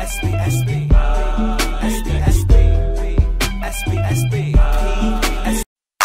SB, SB, SB, SB, SB, SB, SB.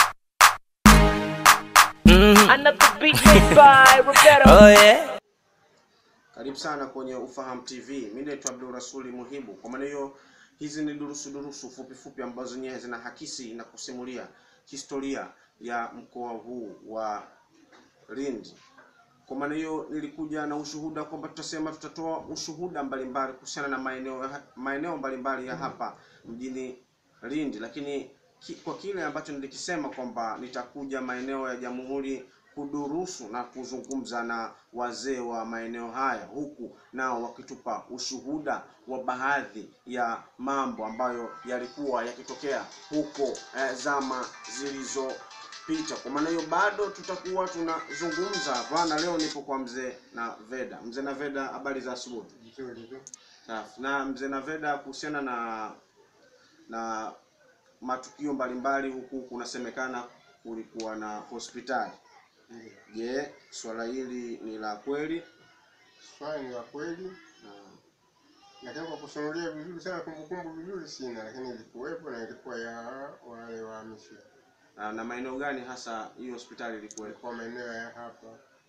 Another beat made by Roberto. Oh yeah. Karibu sana kwenye Ufahamu TV. Mimi naitwa Abdul Rasuli Muhibu. Kwa maana hiyo, hizi ni durusu durusu fupi fupi ambazo zenyewe zinahakisi na kusimulia historia ya mkoa huu wa Lindi. Kwa maana hiyo, nilikuja na ushuhuda kwamba tutasema tutatoa ushuhuda mbalimbali kuhusiana na maeneo maeneo mbalimbali ya hapa mjini Lindi, lakini ki, kwa kile ambacho nilikisema kwamba nitakuja maeneo ya Jamhuri kudurusu na kuzungumza na wazee wa maeneo haya, huku nao wakitupa ushuhuda wa baadhi ya mambo ambayo yalikuwa yakitokea huko eh, zama zilizopita. Kwa maana hiyo bado tutakuwa tunazungumza bwana. Leo nipo kwa mzee na Veda. Mzee na Veda, habari za asubuhi. Nzuri tu. Safi. Na mzee Naveda, kuhusiana na na matukio mbalimbali huku kunasemekana kulikuwa na hospitali. Ndio. Je, swala hili ni la kweli? Swali ni la kweli, Na, lakini kwa kusimulia vizuri sana, kumbukumbu vizuri sina, lakini ilikuwepo na ilikuwa ya wale wahamishi. na, na maeneo gani hasa hiyo hospitali ilikuwa? Ilikuwa maeneo ya hapa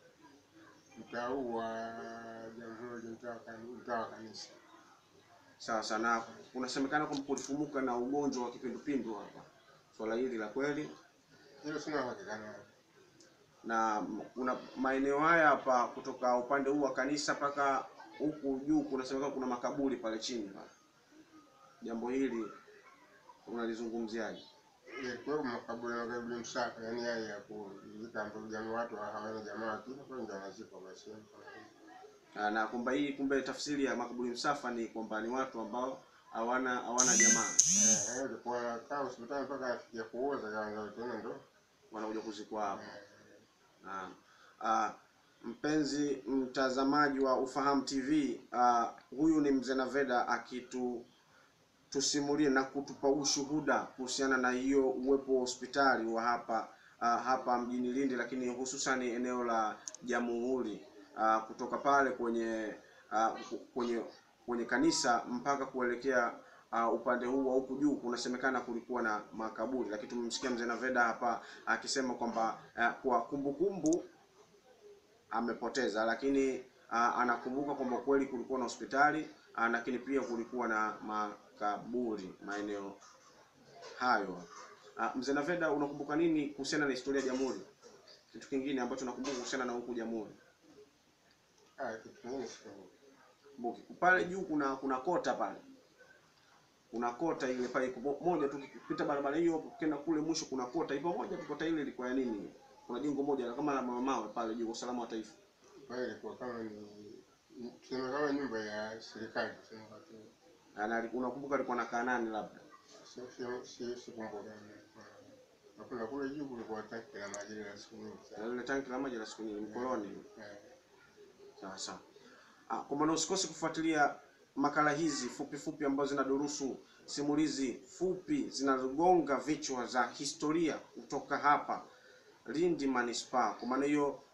mtaa huu wa Jamhuri, mtaa wa Kani- mtaa wa kanisa. Sawa sana. Kunasemekana kwamba kulifumuka na ugonjwa wa kipindupindu hapa. Swala hili la kweli? Hilo sina uhakika nalo. Na m- kuna maeneo haya hapa kutoka upande huu wa kanisa mpaka huku juu kunasemekana kuna makaburi pale chini pale. Jambo hili unalizungumziaje? Ilikuwepo makaburi na makaburi msafi, yaani yale ya kuzika ambapo jamii watu hawana jamaa wakifa kwa ndio wanazikwa basi. Ah, na kwamba hii kumbe tafsiri ya makaburi msafa ni kwamba ni watu ambao hawana hawana jamaa Eh, eh, ilikuwa anakaa hospitali mpaka afikia kuoza kaanza tena ndo. wanakuja kuzikwa hapo. eh, Ah, ah, mpenzi mtazamaji wa Ufahamu TV, ah, huyu ni mzee Naveda akitu tusimulie na kutupa ushuhuda kuhusiana na hiyo uwepo wa hospitali wa hapa ah, hapa mjini Lindi, lakini hususan eneo la Jamhuri ah, kutoka pale kwenye ah, ku- kwenye kwenye kanisa mpaka kuelekea uh, upande huu wa huku juu kunasemekana kulikuwa na makaburi, lakini tumemsikia mzee Naveda hapa akisema kwamba uh, kwa kumbukumbu amepoteza, lakini uh, anakumbuka kwamba kweli kulikuwa na hospitali uh, lakini pia kulikuwa na makaburi maeneo hayo. Uh, mzee Naveda, unakumbuka nini kuhusiana na historia ya Jamhuri? Kitu kingine ambacho nakumbuka kuhusiana na huku Jamhuri, ah, kitu kingine sikumbuki. Kumbuki, pale juu kuna kuna kota pale kuna kota ile pale iko mo- moja tu ukipita barabara hiyo ukienda kule mwisho kuna kota ipo moja tu kota ile ilikuwa ya nini kuna jengo moja kama la mamawe pale juu usalama wa taifa Pale ilikuwa kama ni tuseme kama nyumba ya serikali tuseme kwa tu. Na- na unakumbuka alikuwa nakaa nani labda Sio sio sio sikumbuka. Na kuna kule juu kulikuwa tanki la maji la siku nyingi Na sana. lile tanki la maji la siku nyingi mkoloni Eh, sawa sawa Ah, kwa maana usikose kufuatilia makala hizi fupi fupi ambazo zinadurusu simulizi fupi zinazogonga vichwa za historia kutoka hapa Lindi Manispaa. Kwa maana hiyo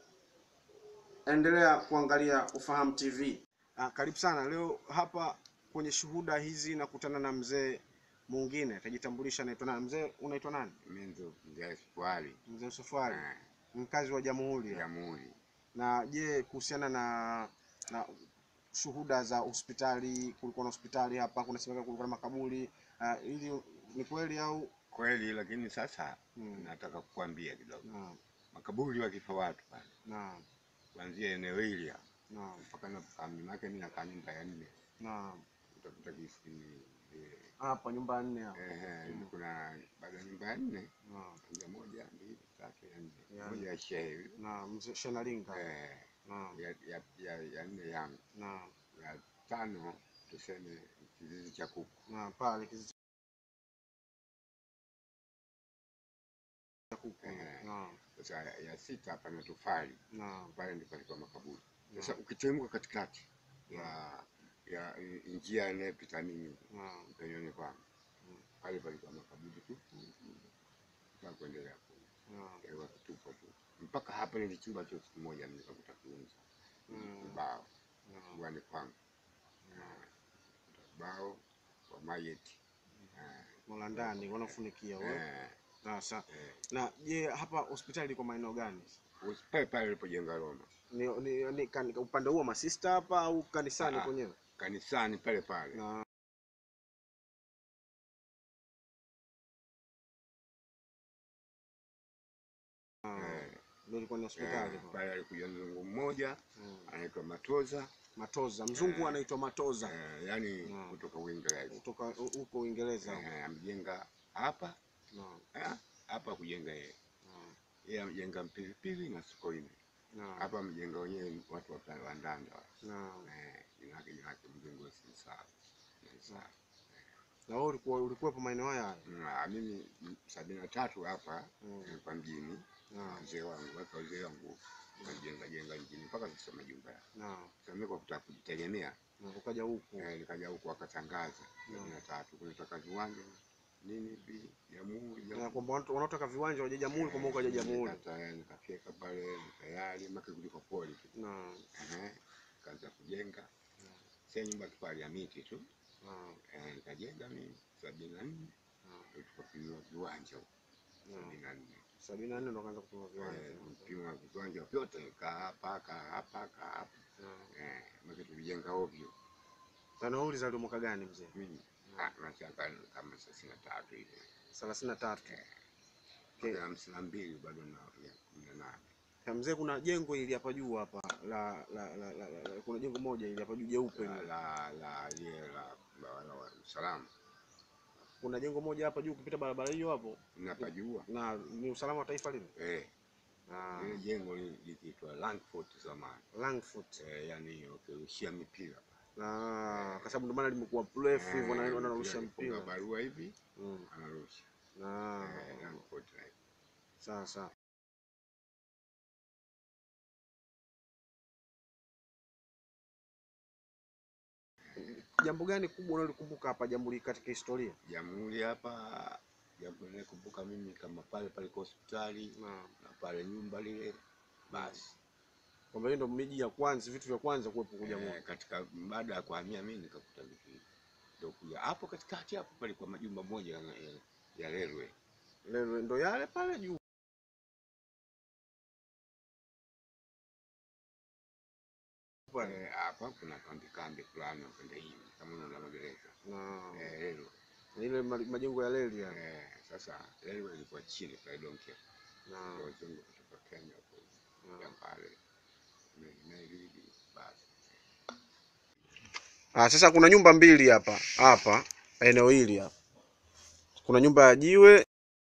endelea kuangalia Ufahamu TV. Ah, karibu sana. Leo hapa kwenye shuhuda hizi nakutana na mzee mwingine, atajitambulisha anaitwa nani? Mzee unaitwa nani? Mimi ndo mzee Swali Mzee Safari, mkazi wa Jamhuri. Jamhuri. Na je, kuhusiana na na shuhuda za hospitali, kulikuwa na hospitali hapa, kunasemekana kulikuwa na makaburi ah, ili ni kweli au? Kweli, lakini sasa Hmm. nataka kukwambia kidogo, Naam, makaburi wakifa watu pale, naam, kuanzia eneo hili hapa naam, mpaka napokaa mimi, maana mimi nakaa nyumba ya nne, naam. utakuta kisi eh, Hapa nyumba nne hapa. ehe, kuna baada ya nyumba ya nne Naam, kuanzia moja, mbili, tatu, ya nne, Ya moja ya shehe naam, mzee Shenalinga. eh, Naam, ya, ya, ya, ya nne yangu, naam, ya tano tuseme kizizi cha kuku naam, pale kizizi cha kuku. Eh. Naam, Sasa ya, ya sita pana tofali naam, pale ndipo palikuwa makaburi. Sasa ukiteremka katikati ya ya i- njia inayopita mimi naam, penyoni kwangu Mm. pale palikuwa makaburi tu mpaka kuendelea kule naam, yalikuwa kitupo tu mpaka hapa nilichimba tu siku moja nikakuta kiunza Mm. mbao naam, uani kwangu ubao wa mayeti Mola ndani wanafunikia wewe. eh, Sasa eh. na je, hapa hospitali iko maeneo gani? Usi- pale pale alipojenga Roma Ni, ni, ni kan, upande huo masista hapa au kanisani Ah. kwenyewe? kanisani pale pale Na eh, ndio ilikuwa ni hospitali eh, pale. pale alikuja mzungu mmoja Mm. anaitwa Matoza Matoza, mzungu Eh. anaitwa Matoza eh, yani Mm. kutoka Uingereza kutoka hu- huko Uingereza. eh, amejenga hapa Naam, eh, hapa kujenga yeye naam, yeye amejenga Mpilipili na Sokoine naam, hapa amejenga wenyewe watu wa pale wa Ndanda wale. naam. eh, jina lake jina lake mzungu simsahau Simsahau. Na wewe ulikuwa ulikuwepo maeneo haya haya? Na mimi m- sabini na tatu hapa Mm. nilikuwa mjini Naam, wazee wangu watu wazee wangu wakajenga jenga mjini mpaka sasa majumba yao. naam. Sasa mimi kwa kutaka kujitegemea Na ukaja huku. eh, nikaja huku wakatangaza sabini na tatu kunataka viwanja nini hivi jamhuri Na jamhuri. kwamba watu wanaotaka viwanja waje jamhuri, kwamba ukaja jamhuri. Nikata- nikafyeka pale tayari maka kuliko poli tu Naam, Ehe, kaanza kujenga sasa nyumba kipali ya miti tu naam, eh, nikajenga mimi sabini na nne naam, ndio tukapimiwa viwanja huko naam. sabini na nne sabini na nne ndo kaanza kupima viwanja. Eh, mpima viwanja vyote kaa hapa kaa hapa kaa hapa Naam. eh, maki tulijenga ovyo Na wewe ulizaliwa mwaka gani mzee? mimi ah, nachanga kama thelathini na tatu hivi thelathini na tatu. Okay. mpaka hamsini na mbili bado na ya kumi na nane Ya mzee, kuna jengo ili hapa juu hapa la, la, la, la, la, la kuna jengo moja ili hapa juu jeupe. la hili. la la ile la la- la wa- usalama Kuna jengo moja hapa juu ukipita barabara hiyo hapo, napajua na ni usalama wa taifa lile. eh, Ah, ile jengo li- likiitwa Langford zamani Langford. eh, yani ukirushia mipira Ah, kwa sababu ndio maana limekuwa refu hivyo na Eh, wanarusha akifunga mpira. barua hivi Mm. anarusha Ah, eh, Langford eh. sawa sawa. Jambo gani kubwa unalikumbuka hapa Jamhuri katika historia? Jamhuri hapa, jambo nakumbuka mimi kama pale pale kwa hospitali Naam. na pale nyumba lile, basi Kwamba hiyo ndio miji ya kwanza, vitu vya kwanza kuwepo kwa Jamhuri. eh, katika baada ya kuhamia mimi nikakuta vitu hivi. ndio kuja hapo katikati hapo palikuwa majumba moja ya, ya, ya railway Leo ndo yale pale juu. Pale. Eh, hapa kuna kambi kambi fulani upande hivi kama unaona magereza Na eh, railway ile ma- majengo ya reli yale. eh, sasa railway ilikuwa chini pale Donkia Na ndio wazungu kutoka Kenya hapo ya na- pale meli meli hivi basi Ah, sasa kuna nyumba mbili hapa hapa eneo hili hapa. Kuna nyumba ya jiwe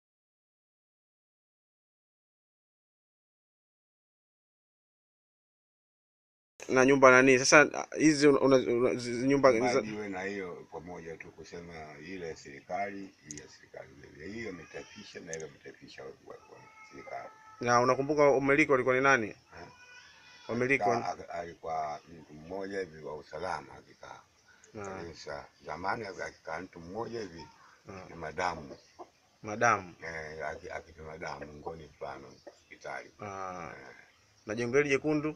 na nyumba nani. Sasa ah, hizi una- una- una- zi- nyumba za- Bali iwe na hiyo pamoja tu kusema ile ya serikali hii ya serikali vile vile hiyo ametafisha na ile ametafisha wa wa- wa serikali na unakumbuka umiliki walikuwa ni nani? Eh? Wamiliki Ka- wa... a- alikuwa mtu mmoja hivi wa usalama akikaa na kanisa zamani akikaa mtu mmoja hivi na ni madamu madamu eh, aki- akipima damu ngoni mfano hospitali ah, eh, na jengo hili jekundu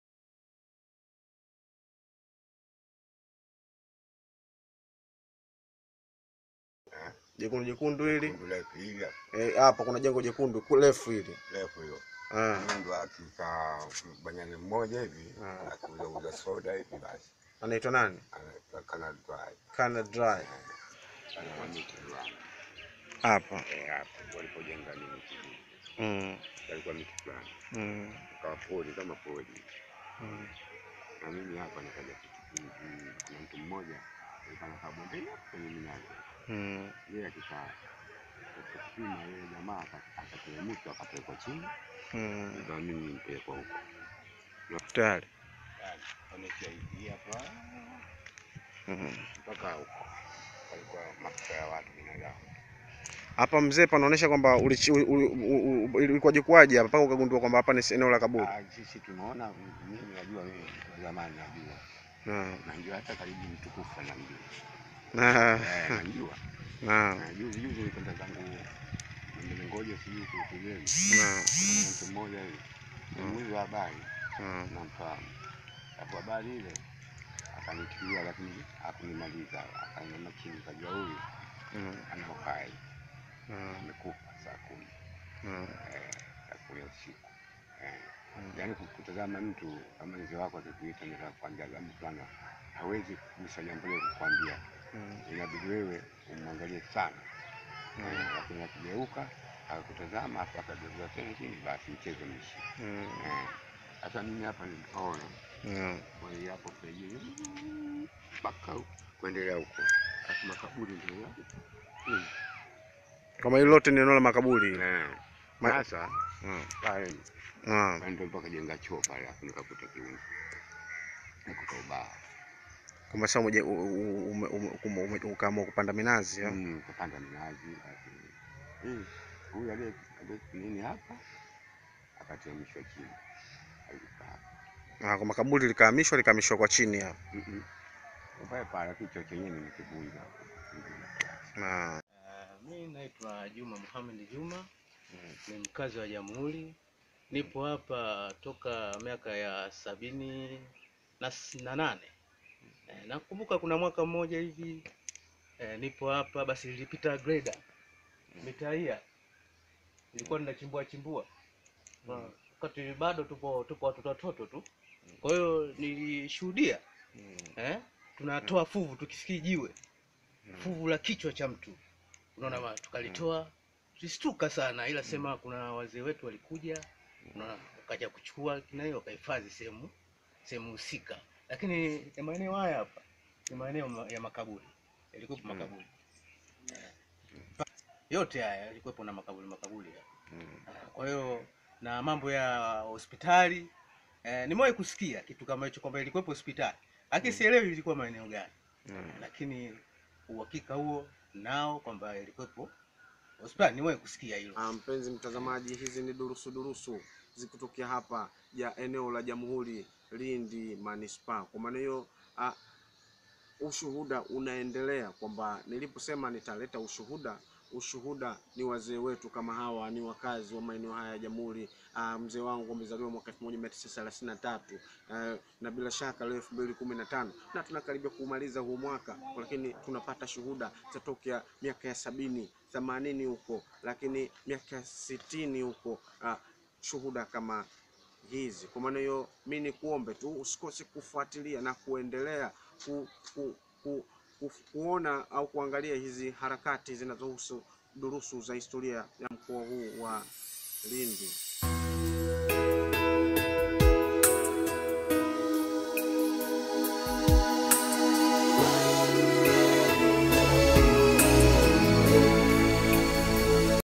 eh, jekundu jekundu hili kundu refu hili eh, hapa kuna jengo jekundu ku- refu hili refu hiyo ah, mundu akikaa banyani mmoja hivi akiuza akiuzauza soda hivi basi anaitwa nani? ana- kana dry Kana Dry ana miti fulani hapa Eh, hapo walipojenga nini kijiji mm, alikuwa miti fulani mm, kawa pori kama pori mm. na mimi hapa nikaja kitu- mm, kuna mtu mmoja alikuwa anakaa bondeni hapo kwenye minazi Mm. yeye akikaa katika kupima yeye jamaa aka- akateremshwa akapelekwa chini Mm. ndio mimi nipelekwa huko Tayari. ameshaingia hapa Mm. mpaka huko palikuwa mafuta ya watu binadamu Hapa mzee, panaonyesha kwamba ulichi- u- u- u- u- ilikuwaje kwaje hapa mpaka ukagundua kwamba hapa ni eneo la kaburi. Ah, sisi tumeona mimi najua mimi zamani najua Na najua hata karibu mtukufu anamjua na Eh, najua na Na juzi juzi nilikwenda zangu ngoja sijui kuukugeni na kuna mtu mmoja hivi ni mwizi wa habari na namfahamu hapo habari ile akanitilia, lakini hakunimaliza, akainama chini, kajua huyu Mm. ana uhai, Mm. amekufa saa kumi Mm. eh, saa kumi ya usiku eh. Mm. Yaani kutazama mtu kama mzee wako akikuita nataka kukwambia labda fulani hawezi kugusa jambo lile kukwambia, Mm. inabidi wewe umwangalie sana Mm. eh, lakini akigeuka akakutazama afu akageuza tena chini, basi mchezo meishi. Mm. Eh, Sasa mimi hapa ni mpole Mm. kwa hiyo hapo pengine mpaka huko, kuendelea huko, alafu makaburi ndio yako Mm. Kama hilo lote ni eneo la makaburi. Eh, Ma- Sasa Mm. pale Mm. pale ndio mpaka jenga choo pale, alafu nikakuta kiungo nikuta ubao Kama sasa umeje- u- u- ume- ume- ume- ume- ukaamua kupanda minazi ya? Mm, kupanda minazi basi. Eh, huyu aliye aliye nini hapa akateremshwa chini alikaa Ah, kwa makaburi likahamishwa likahamishwa kwa chini hapa. Mm-mm. pale pale, lakini choo chenyewe ni kibunga Ah. Uh, mi naitwa Juma Muhammad Juma ni mkazi wa Jamhuri. Nipo hapa toka miaka ya sabini na, s- na nane. Eh, nakumbuka kuna mwaka mmoja hivi eh, nipo hapa basi nilipita greda mitaia nilikuwa ninachimbua chimbua Na wakati bado tupo tupo watoto watoto tu, kwa hiyo nilishuhudia eh, tunatoa fuvu tukifikiri jiwe fuvu la kichwa cha mtu unaona ma tukalitoa tulistuka sana ila sema kuna wazee wetu walikuja unaona wakaja kuchukua kina hiyo wakahifadhi sehemu sehemu husika lakini ya maeneo haya hapa ni maeneo ma- ya makaburi yalikuwepo makaburi Eh, yote haya yalikuwepo na makaburi makaburi haya. Eh, kwa hiyo na mambo ya hospitali eh, nimewahi kusikia kitu kama hicho kwamba ilikuwepo hospitali lakini sielewi ilikuwa maeneo gani lakini uhakika huo nao kwamba ilikuwepo hospitali niwahi kusikia hilo Ah, mpenzi mtazamaji, hizi ni durusu durusu zikitokea hapa ya eneo la Jamhuri Lindi manispaa. Kwa maana hiyo ah, ushuhuda unaendelea kwamba niliposema nitaleta ushuhuda, ushuhuda ni wazee wetu kama hawa, ni wakazi wa maeneo haya ya Jamhuri. Ah, mzee wangu amezaliwa mwaka 1933 eh, na bila shaka leo 2015 na tunakaribia kumaliza huu mwaka, lakini tunapata shuhuda za tokea miaka ya sabini themanini huko, lakini miaka sitini huko ah, shuhuda kama hizi. Kwa maana hiyo, mi ni kuombe tu usikose kufuatilia na kuendelea ku, ku, ku, ku, kuona au kuangalia hizi harakati zinazohusu durusu za historia ya mkoa huu wa Lindi.